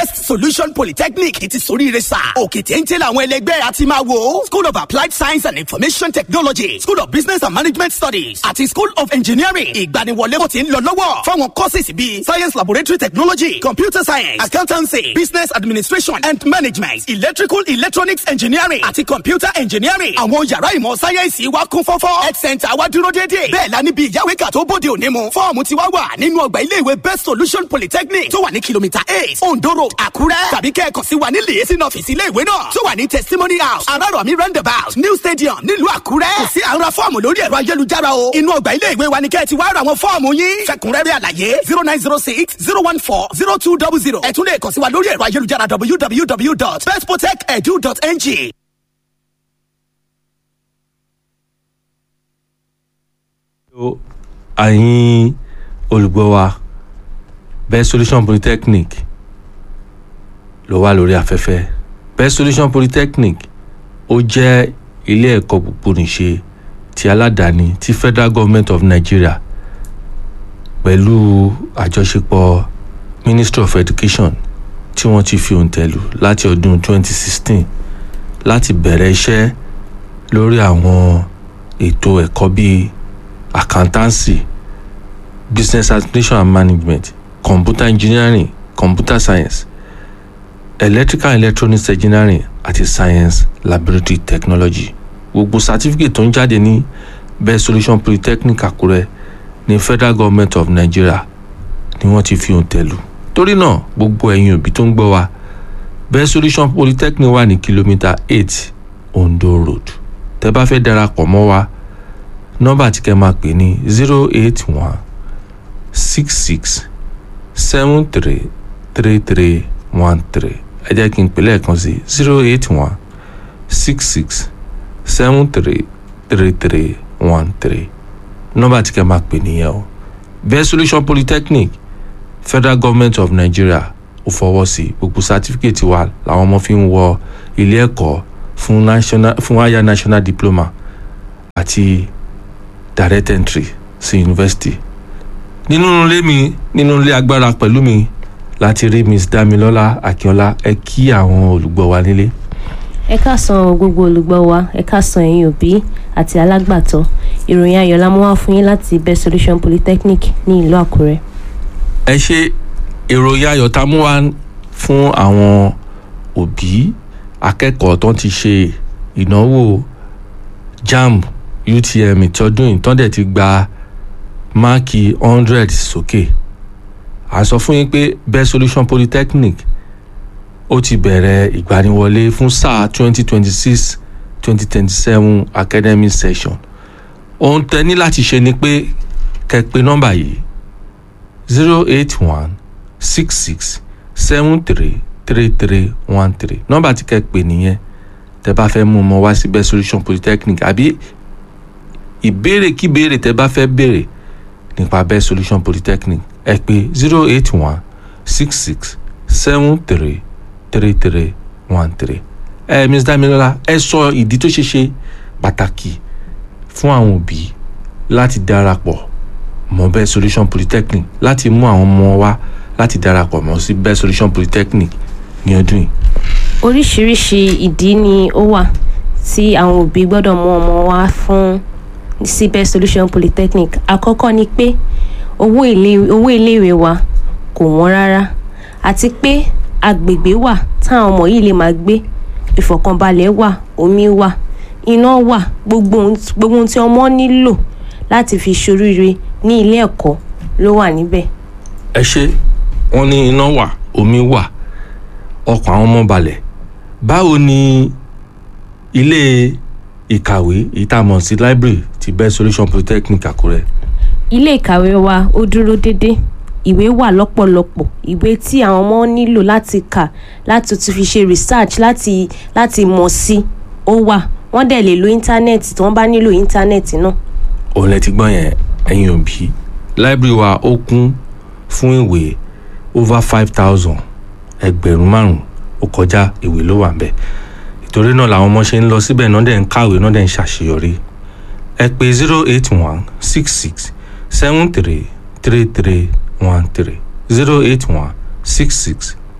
solution polytechnic ti soríire sá òkè téńté làwọn ẹlẹgbẹ́ àti máa wò school of applied science and information technology school of business and management studies àti school of engineering ìgbaniwọlé kò ti ń lọ lọ́wọ́ fáwọn courses bíi science laboratory technology computer science accountancy business administration and management electrical electronics engineering àti computer engineering àwọn yàrá ìmọ̀ sáyẹ́ǹsì wa kún fọ́fọ́ health center wa dúró déédéé bẹ́ẹ̀ la níbi ìyáwéka tó bóde òní mu fọ́ọ̀mù ti wá wà nínú ọgbà iléèwé best solution polytechnic tó wà ní kìlómítà eight ondo road àkúrẹ́ tàbí kẹ́ẹ̀kan sí wa ní lèyẹsí ọ́fíìsì iléèwé náà tó wà ní testimony house arárọ̀mí roundabout new stadium nílùú àkúrẹ́ kò sí àwọn fọ́ọ̀mù lórí ẹ̀rọ ayélujára o inú ọgbà iléèwé wa ni kẹ́ẹ̀ ti wá ra àwọn fọ́ọ̀mù yín fẹ̀kúnrẹ́rẹ́ àlàyé zero nine zero six zero one four zero two double zero ẹ tún lè kàn sí wa lórí ẹ̀rọ ayélujára www.bestprotect.edu.ng. àyìn olùgbọ́ wa best solution polytechnic ló wà lórí afẹ́fẹ́ best solution polytechnic ó jẹ́ ilé ẹ̀kọ́ gbogbogbònìṣe ti aládàáni ti federal government of nigeria pẹ̀lú àjọṣepọ̀ ministry of education tí wọ́n ti fi òǹtẹ̀ lù láti ọdún 2016 láti bẹ̀rẹ̀ iṣẹ́ lórí àwọn ètò ẹ̀kọ́ bíi accountancy business administration and management computer engineering computer science electrical and electronics engineering àti science laboratory technology gbogbo certificate tó ń jáde ní best solution polytechnic àkúrẹ́ ní federal government of nigeria ni wọ́n ti fi òǹtẹ̀ lù torí náà gbogbo ẹ̀yin òbí tó ń gbọ́ wa best solution polytechnic wà ní kìlómítà eight ondo road tẹ́ bá fẹ́ darapọ̀ mọ́ wa nọ́mbà tí kẹ́ máa pè ní zero eight one six six seven three three three one three ẹ jẹ́ kí n pè lẹ́ẹ̀kan sí zero eight one six six seven three three three one three nọ́mbà tí kẹ́ máa pè nìyẹn o best solution polytechnic federal government of nigeria ò fọwọ́ sí gbogbo sátífíkẹ́tì wa làwọn ọmọ fi ń wọ ilé ẹ̀kọ́ fún national fún higher national diploma àti direct entry sí yunifásitì nínú ilé mi nínú ilé agbára pẹ̀lú mi láti rí miss damilọ́lá akínọlá ẹ kí àwọn olùgbọ́ wa nílé. ẹ káàsán gbogbo olùgbọ́ wa ẹ káàsán ẹ̀yin òbí àti alágbàtọ́ ìròyìn ayọ̀ la mú wá fún yín láti best solution polytechnic ní ìlú àkúrẹ́. ẹ ṣe ìròyìn ayọ̀ tá a mú wá fún àwọn òbí akẹ́kọ̀ọ́ tó ti ṣe ìnáwó jamb utm ìtọ́dún ìtọ́dẹ̀ ti gba máàkì hundred sókè a sọ fún yín pé best solution polytechnic ó ti bẹ̀rẹ̀ ìgbaniwọlé fún sáà twenty twenty six twenty twenty seven academic session ohun tẹ ní láti ṣe ni pé kẹ́ pè nọ́mbà yìí zero eight one six six seven three three three one three nọ́mbà tí kẹ́ pè nìyẹn tẹ́ bá fẹ́ mú ọmọ wá sí best solution polytechnic àbí ìbéèrè kí béèrè tẹ́ bá fẹ́ béèrè nípa best solution polytechnic ẹ pè zero eight one six six seven three three three one three ẹ ms damilola ẹ sọ ìdí tó ṣe ṣe pàtàkì fún àwọn òbí láti darapọ̀ mọ́ best solution polytechnic láti mú àwọn ọmọ wa láti darapọ̀ mọ́ sí best solution polytechnic ní ọdún yìí. oríṣiríṣi ìdí ni ó wà tí àwọn òbí gbọ́dọ̀ mú ọmọ wa fún sí best solution polytechnic àkọ́kọ́ ni pé owó ilé owó iléèwé wa kò wọ́n rárá àti pé agbègbè wà táwọn ọmọ yìí lè máa gbé ìfọ̀kànbalẹ̀ wà omi wà iná wà gbogbo ohun gbogbo ohun tí ọmọ nílò láti fi ṣoríire ní ilé ẹ̀kọ́ ló wà níbẹ̀. ẹ ṣe wọn ní iná wà omi wà ọkàn àwọn ọmọ balẹ̀ báwo ni ilé ìkàwé èyí tá a mọ̀ sí library ti best solution polytechnic àkúrẹ́. ilé ìkàwé wa ó dúró déédéé ìwé wà lọ́pọ̀lọpọ̀ ìwé tí àwọn ọmọ nílò láti kà láti tún fi ṣe research láti láti mọ̀ sí ó wà wọ́n dẹ̀ lè lo íńtánẹ́ẹ̀tì tí wọ́n bá nílò íńtánẹ́ẹ̀tì náà. òun lẹ ti gbọ́ yẹn ẹ̀yin òbí library wa ó kún fún ìwé over five thousand ẹgbẹ̀rún márùn-ún ó kọjá ìwé ló wà ń bẹ̀ ìtorí náà làwọn ọmọ ṣe ń lọ síbẹ̀ náà dẹ̀ ń kàwé náà dẹ̀ ń ṣàṣeyọrí ẹ pè zero eight one six six seven three three three one three zero eight one six six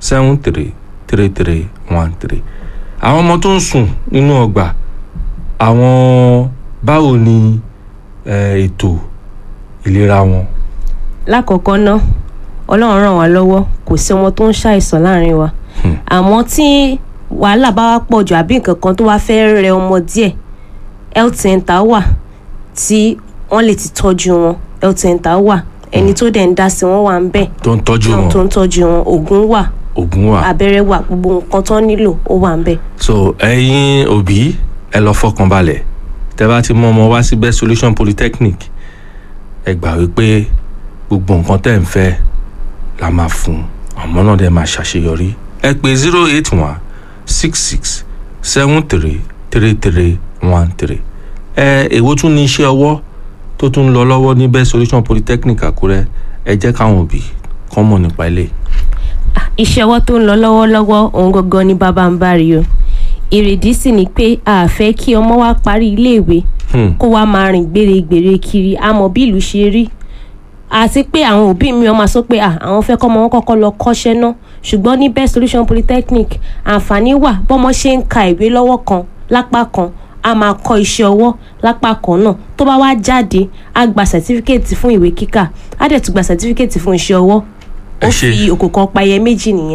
seven three three three one three àwọn ọmọ tó ń sùn nínú ọgbà àwọn báwo ni eh, ètò ìlera wọn. lákọ̀ọ́kọ́ ná ọlọ́run ràn wá lọ́wọ́ kò sí ọmọ tó ń ṣàìsàn láàrin wa àmọ́ tí wàhálà bá wá pọ̀ jù àbí nǹkan kan tó wá fẹ́ rẹ ọmọ díẹ̀ health center wà tí wọ́n lè ti tọ́jú wọn health center wà ẹni tó dẹ̀ ń dá sí wọn wà ń bẹ̀ tó ń tọ́jú tó wọn ń tọ́jú wọn oògùn wà oògùn wà. abẹ́rẹ́ wà gbogbo nǹkan tó nílò ó wà ń bẹ̀. so ẹ̀yin òbí ẹ lọ fọkàn balẹ̀ tẹ́ bá ti mú ọmọ wá sí best solution polytechnic ẹ gbà wípé gbogbo nǹkan tẹ́ ń fẹ́ la máa fún àmọ́ náà dẹ̀ máa ṣàṣeyọrí ẹ pè zero eight one six six seven three three three one three ẹ èwo tún ní iṣẹ́ ọwọ́ tó tún lọ lọ́wọ́ ní best solution polytechnic àkúrẹ́ ẹ jẹ́ káwọn òbí kọ́ mọ̀ nípa ilé iṣẹ́ ọwọ́ tó ń lọ lọ́wọ́lọ́wọ́ òun gangan ni bàbá ń bá rí o ìrèdí sì ni pé a fẹ́ kí ọmọ wa parí iléèwé Hmm. kó wa máa rìn gbèrègbèrè kiri àmọ́ bí ìlú ṣe rí àti pé àwọn òbí mi ọmọ sọ pé à àwọn fẹ́ kọ́mọ wọn kọ́kọ́ lọ kọ́ṣẹ́ náà ṣùgbọ́n ní best solution polytechnic àǹfààní wà bọ́mọ ṣe ń ka ìwé lọ́wọ́ kan lápá kan a máa kọ́ iṣẹ́ ọwọ́ lápá kan náà tó bá wá jáde á gba sàtífíkẹ́ẹ̀tì fún ìwé kíkà á dẹ̀ tún gba sàtífíkẹ́ẹ̀tì fún iṣẹ́ ọwọ́ Ẹ ó ṣé. fi òkò kan payẹ méjì nìyẹn.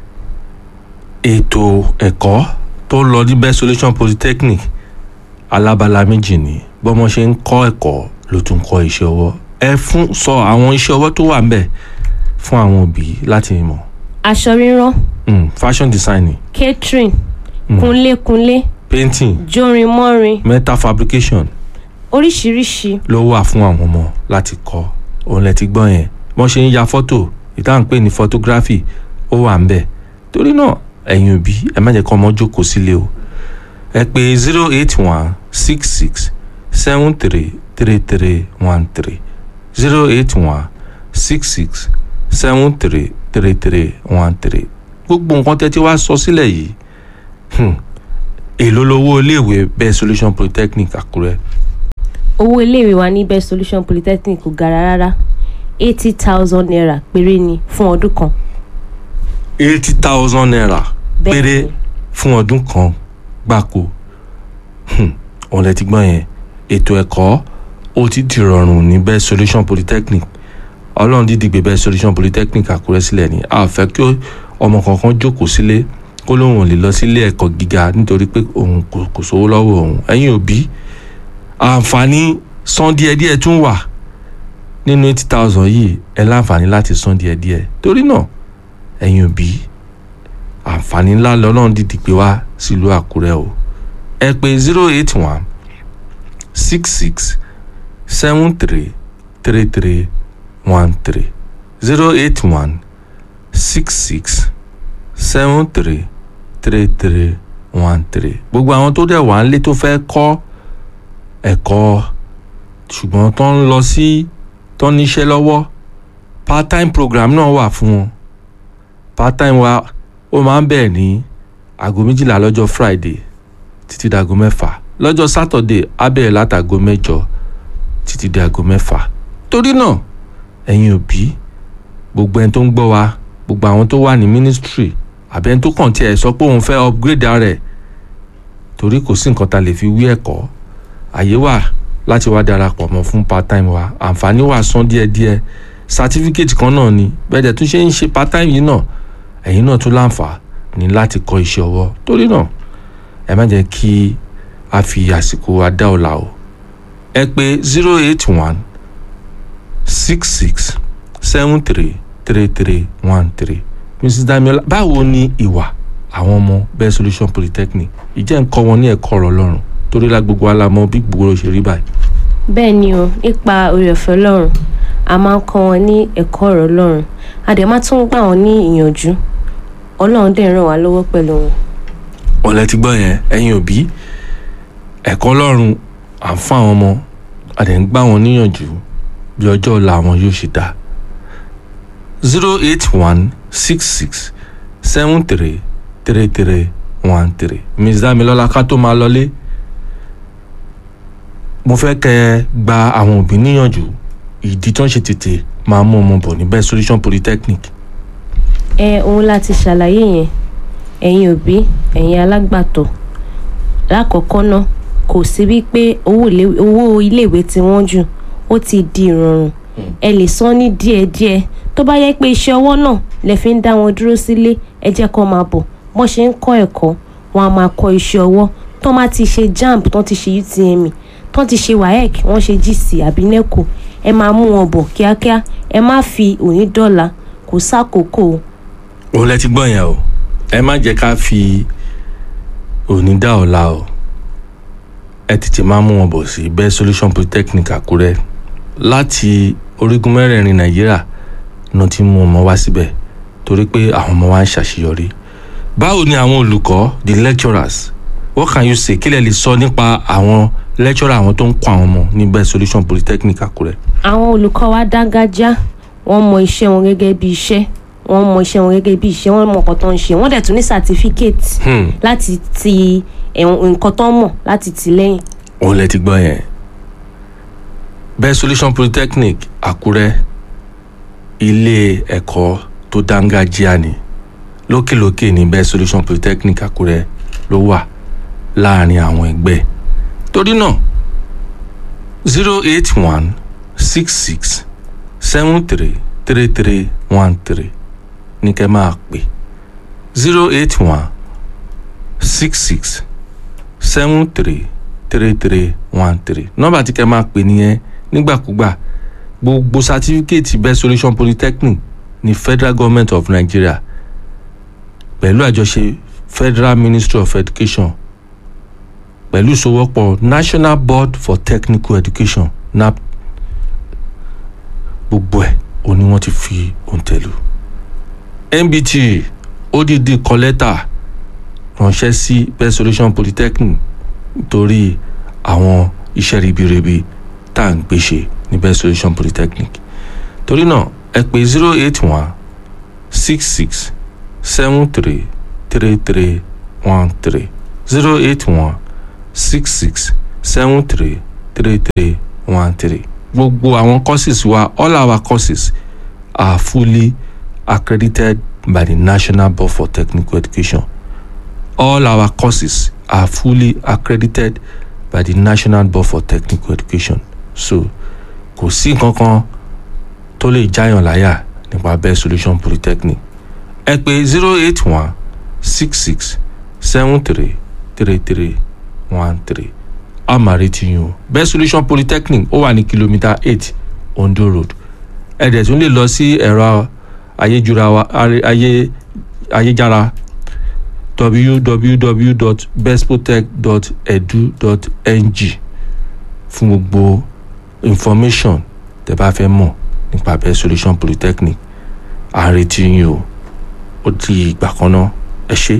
ètò ẹ̀kọ́ tó lọ ní best solution polytechnic alábala méjì ni bọ́mọ ṣe ń kọ́ ẹ̀kọ́ ló tún kọ́ iṣẹ́ ọwọ́ ẹ fún sọ àwọn iṣẹ́ ọwọ́ tó wà ń bẹ̀ fún àwọn òbí láti mọ̀ aṣọ rírán mm, fashion designing catering kunlékunlé painting jórin mọ́rin metal fabrication oríṣiríṣi ló wà fún àwọn ọmọ láti kọ́ òun lẹ ti gbọ́ yẹn bọ́n ṣe ń ya fọ́tò ìtàn pè ní photography ó wà ń bẹ̀ torí náà ẹ̀yin òbí ẹ má jẹ́ kọ́ ọmọ jókòó sílé o ẹ pè zero eight one six six seven three three three one three zero eight one six six seven three three three one three gbogbo nǹkan tẹ́ ti wá sọ sílẹ̀ yìí hmm, èló lowó iléèwé best solution polytechnic àkúrẹ́ owó iléèwé wa ní best solution polytechnic kò gara rárá eighty thousand naira péré ni fún ọdún kan eighty thousand naira Bẹ́ẹ̀ni. péré fún ọdún kan gbáko Hmm, òun lẹ ti gbọ́n yẹn ètò ẹ̀kọ́ ó ti di rọrùn ní best solution polytechnic ọlọ́run dídì gbé best solution polytechnic àkúrẹ́ sílẹ̀ ni a ò fẹ́ kí ọmọ kankan jókòó sílé kó lóun ò lè lọ sílé ẹ̀kọ́ gíga nítorí pé òun kò kò sówó lọ́wọ́ òun ẹ̀yin òbí àǹfààní san díẹ̀díẹ̀ tún wà nínú eighty thousand yìí ẹ láǹfààní láti san díẹ̀díẹ̀ torí náà ẹ̀yin òbí àǹfààní ńlá lọ́lọ́run dìdì pé wá sílùú àkúrẹ́ o ẹ pè zero eight one six six seven three three three one three zero eight one six six seven three three three one three gbogbo àwọn tó dẹ̀ wá ń lé tó fẹ́ kọ́ ẹ̀kọ́ ṣùgbọ́n tó ń lọ sí tó ń níṣẹ́ lọ́wọ́ part time program náà wà fún wọn part time wa ó máa ń bẹ̀rẹ̀ ní aago méjìlá lọ́jọ́ friday títí dago mẹ́fà lọ́jọ́ saturday á bẹ̀rẹ̀ látago mẹ́jọ títí di aago mẹ́fà torí náà ẹ̀yin òbí gbogbo ẹni tó ń gbọ́ wa gbogbo àwọn tó wà ní ministry àbí ẹni tó kàn tiẹ̀ sọ pé òun fẹ́ upgrade ara ẹ̀ torí kò sí nǹkan tá a lè fi wí ẹ̀kọ́ àyè wà láti wá darapọ̀ mọ́ fún part time wa àǹfààní wà san díẹ̀díẹ̀ certificate kan náà ni bẹ́ẹ̀ dẹ̀ tún ṣe ń ṣe part time yìí náà ẹ̀yin náà tún láǹfààní láti kọ́ iṣẹ́ ọwọ́ torí náà ẹ má jẹ́ kí a fi àsìkò wa dá ọ̀la o ẹ pè zero eight one six six seven three three three one three mrs damiola báwo ni ìwà àwọn ọmọ best solution polytechnic ìjẹ́ ń kọ́ wọn ní ẹ̀kọ́ ọ̀rọ̀ ọlọ́run torí la gbogbo wa la mọ̀ bí gbogbo ṣe rí báyìí. bẹ́ẹ̀ ni o nípa oore ọ̀fẹ́ ọlọ́run a máa ń kọ́ wọn ní ẹ̀kọ́ ọ̀rọ̀ ọlọ́run a dẹ̀ máa tún gbà wọ́n ní ìyànjú ọlọ́run dẹ̀ ràn wá lọ́wọ́ pẹ̀lú wọn. ọ̀lẹ́ ti gbọ́ yẹn ẹ̀yin òbí ẹ̀kọ́ ọlọ́run à ń fún àwọn ọmọ a dẹ̀ ń gbà wọ́n níyànjú bí ọjọ́ ọ̀la wọn yóò ṣe dá zero eight one six six seven three three three one three miss damilola ká tó máa lọlé mo fẹ́ kẹ́ ẹ gba àwọn òbí níyànjú ìdí tó ń ṣe tètè máa mú ọmọ bọ̀ ní best solution polytechnic ẹ òun láti ṣàlàyé yẹn ẹ̀yin òbí ẹ̀yin alágbàtọ́ lákọ̀ọ́kọ́ náà kò sí wípé owó ilé- owó iléèwé tí wọ́n jù ó ti di ìrọ̀rùn ẹ lè san ní díẹ̀díẹ̀ tó bá yẹ pé iṣẹ́ ọwọ́ náà lè fi ń dá wọn dúró sílé ẹ jẹ́ kó máa bọ̀ bọ́n ṣe ń kọ́ ẹ̀kọ́ wọn a máa kọ́ iṣẹ́ ọwọ́ tó má ti ṣe jamb tó ti ṣe utme tó ti ṣe waec wọ́n ṣe gc àbí neco ẹ máa mú wọn bọ̀ kíákíá ẹ má fi òní dọ́là kò sákòókò o. òun lẹ ti gbọ́ yẹn o ẹ má jẹ́ ká fi òní dá ọ̀la o ẹ tètè máa mú wọn bọ̀ sí best solution polytechnic àkúrẹ́ láti orígun mẹ́rẹ̀ẹ̀rin nàìjíríà náà ti mú ọmọ wá síbẹ̀ torí pé àwọn ọmọ wa ń ṣàṣeyọrí báwo ni àwọn olùkọ́ the lecturers what can you say kí lẹ lè sọ nípa àwọn lecturer àwọn tó ń kọ́ àwọn ọmọ ní best solution polytechnic àkúrẹ́. àwọn olùkọ́ wa dáńgájá wọ́n mọ iṣẹ́ wọn gẹ́gẹ́ bí iṣẹ́ wọ́n mọ iṣẹ́ wọn gẹ́gẹ́ bí iṣẹ́ wọ́n mọ nǹkan tó ń ṣe wọ́n dẹ̀ tún ní certificate Hmm. láti ti ẹ̀wọ̀n- nǹkan tó ń mọ̀ láti tì lẹ́yìn. òun lẹ ti gbọ́ yẹn best solution polytechnic àkúrẹ́ ilé ẹ̀kọ́ tó dángájíá ni lókèlókè ní best solution polytechnic àkúrẹ́ ló wà láàrin àwọn ẹgbẹ́ torí náà zero eight one six six seven three three three one three ní kẹ́ máa pè zero eight one six six seven three three three one three nọ́mbà tí kẹ́ máa pè nìyẹn nígbàkúgbà gbogbo sátífíkẹ́ẹ̀tì best solution polytechnic ní federal government of nigeria pẹ̀lú àjọṣe federal ministry of education pẹ̀lú ìsowọ́pọ̀ national board for technical education nap gbogbo ẹ̀ òun ni wọ́n ti fi òǹtẹ̀lù nbt odidi kọ lẹ́tà ránṣẹ́ sí best solution polytechnic nítorí àwọn iṣẹ́ ribiribi tá à ń gbé ṣe ní best solution polytechnic torí náà ẹ pè zero eight one six six seven three three three one three zero eight one six six seven three three three one three gbogbo àwọn courses wa all our courses are fully accredited by the national board for technical education all our courses are fully accredited by the national board for technical education so kò sí nǹkan kan tó lè jáyàn láyà nípa best solution polytechnic ẹ pè zero eight one six six seven three three three one three a máa retí yín o best solution polytechnic ó wà ní kìlómítà eight ondo road ẹ dẹ̀ tún lè lọ sí ẹ̀rọ ayéjura wa ayé ayéjára www.bestprotect.edu.ng fún gbogbo information tẹ́ bá fẹ́ mọ̀ nípa best solution polytechnic à ń retí yín o ó di ìgbà kan náà ẹ ṣé.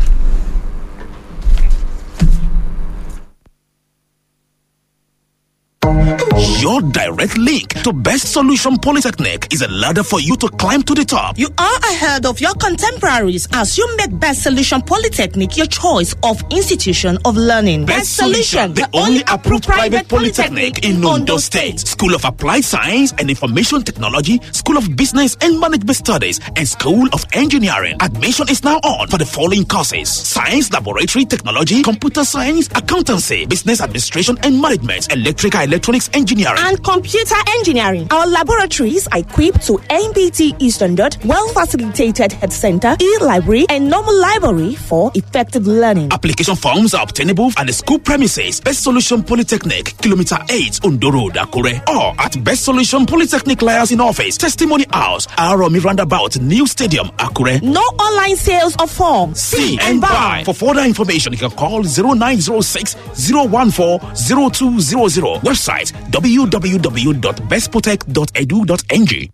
Your direct link to Best Solution Polytechnic is a ladder for you to climb to the top. You are ahead of your contemporaries as you make Best Solution Polytechnic your choice of institution of learning. Best Solution, the only approved private polytechnic in Ondo State. School of Applied Science and Information Technology, School of Business and Management Studies, and School of Engineering. Admission is now on for the following courses: Science Laboratory Technology, Computer Science, Accountancy, Business Administration and Management, Electrical Electronics Engineering. and computer engineering. Our laboratories are equipped to NBT E standard, well facilitated head center, e library, and normal library for effective learning. Application forms are obtainable at the school premises, Best Solution Polytechnic, Kilometer 8, Ondo Road, Akure, or at Best Solution Polytechnic Liaison Office, Testimony House, Aromi Roundabout, New Stadium, Akure. No online sales of forms. See and buy. For further information, you can call 0906 014 0200. Website www.bestprotect.edu.ng.